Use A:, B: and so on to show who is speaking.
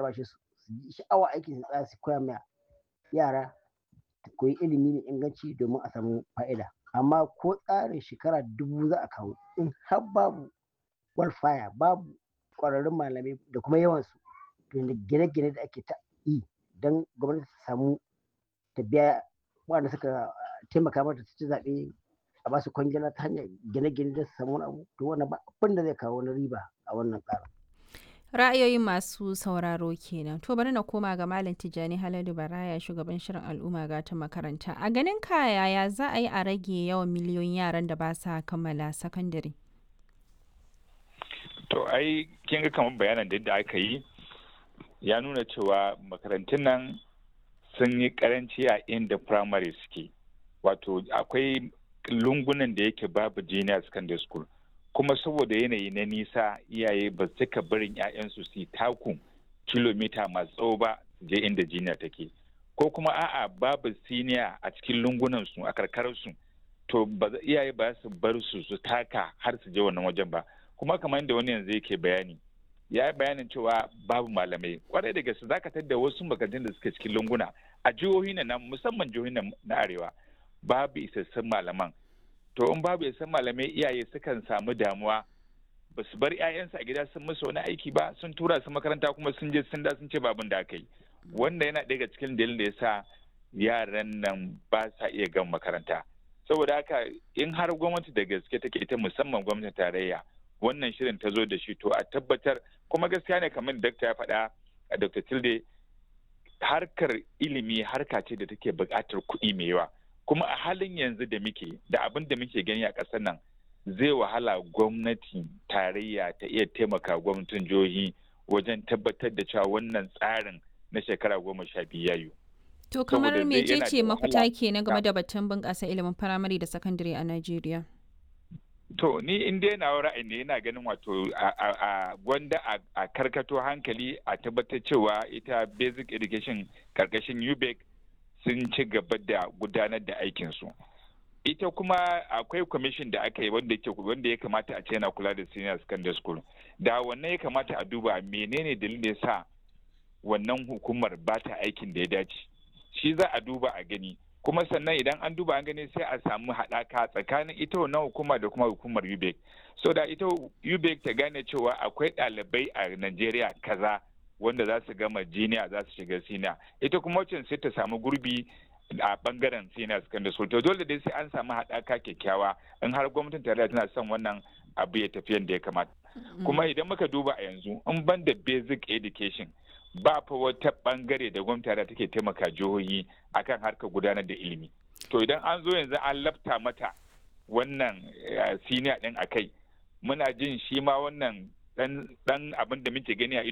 A: albashi su yi sha'awa aikin su tsaya su koya ma yara koyi ilimi mai inganci domin a samu fa'ida amma ko tsarin shekara dubu za a kawo in har babu walfaya babu ƙwararrun malamai da kuma yawansu gine-gine da ake ta yi don gwamnati ta samu ta biya waɗanda suka taimaka mata ta ci zaɓe a basu kwangila ta hanyar gine-gine da su samu wani abu to wannan ba abin da zai kawo wani riba a wannan tsarin.
B: ra'ayoyin masu sauraro kenan to bari na koma ga malam tijjani haladu baraya shugaban shirin al'umma ga ta makaranta a ganin ka yaya za a yi a rage yawan miliyoyin yaran da ba sa kammala sakandare
C: to ai kin ga kamar bayanan da aka yi ya nuna cewa makarantun nan sun yi karanci a inda primary suke wato akwai lungunan da yake babu junior secondary school kuma saboda yanayi na nisa iyaye ba su cika barin 'ya'yansu su taku kilomita masu tsawo ba je inda jiniya take ko kuma a'a babu siniya a cikin lungunan su a karkararsu to iyaye ba su bar su su taka har su je wannan wajen ba kuma kamar yadda wani yanzu yake bayani ya yi bayanin cewa babu malamai kwarai da gaske zaka tadda wasu makarantun da suke cikin lunguna a jihohi na musamman jihohi na arewa babu isassun malaman to in babu isassun malamai iyaye sukan samu damuwa ba su bar 'ya'yansu a gida sun musu wani aiki ba sun tura su makaranta kuma sun je sun da sun ce babin da aka yi wanda yana daga cikin dalilin da ya sa yaran nan ba sa iya gan makaranta saboda haka in har gwamnati da gaske take ita musamman gwamnatin tarayya wannan shirin ta zo da shi to a tabbatar kuma gaskiya ne kamar dakta ya faɗa a dr tilde harkar ilimi harka ce da take buƙatar kuɗi mai yawa kuma a halin yanzu da muke da abin da muke gani a ƙasar nan zai wahala gwamnati tarayya ta iya taimaka gwamnatin jihohi wajen tabbatar da cewa wannan tsarin na shekara goma sha biyu yayu.
B: To kamar mecece mafita ke na game da batun bunƙasa ilimin firamare da sakandare a Najeriya?
C: To ni in dai na ra'ayi ne yana ganin wato a gwanda a karkato hankali a tabbatar cewa ita basic education karkashin UBEC sun ci gaba da gudanar da aikinsu. Ita kuma akwai kwamishin da aka yi wanda wanda ya kamata a ce yana kula da senior secondary school. Da wannan ya kamata a duba menene dalilin da ya sa wannan hukumar ba ta aikin da ya dace. Shi za a duba a gani. kuma sannan idan an duba an gani sai a samu haɗaka tsakanin ita wannan hukuma da kuma hukumar UBEC so da ita UBEC ta gane cewa akwai ɗalibai a Najeriya kaza wanda za su gama jiniya za su shiga siniya ita kuma wacce sai ta samu gurbi a bangaren senior secondary school to dole dai sai an samu haɗaka kyakkyawa in har gwamnatin tarayya tana son wannan abu ya tafi yadda ya kamata kuma idan muka duba a yanzu in ban da basic education ba fa wata bangare da gwamnati take taimaka jihohi akan harkar gudanar da ilimi to idan an zo yanzu an lafta mata wannan siniya din akai muna jin shi ma wannan dan abin da muke gani a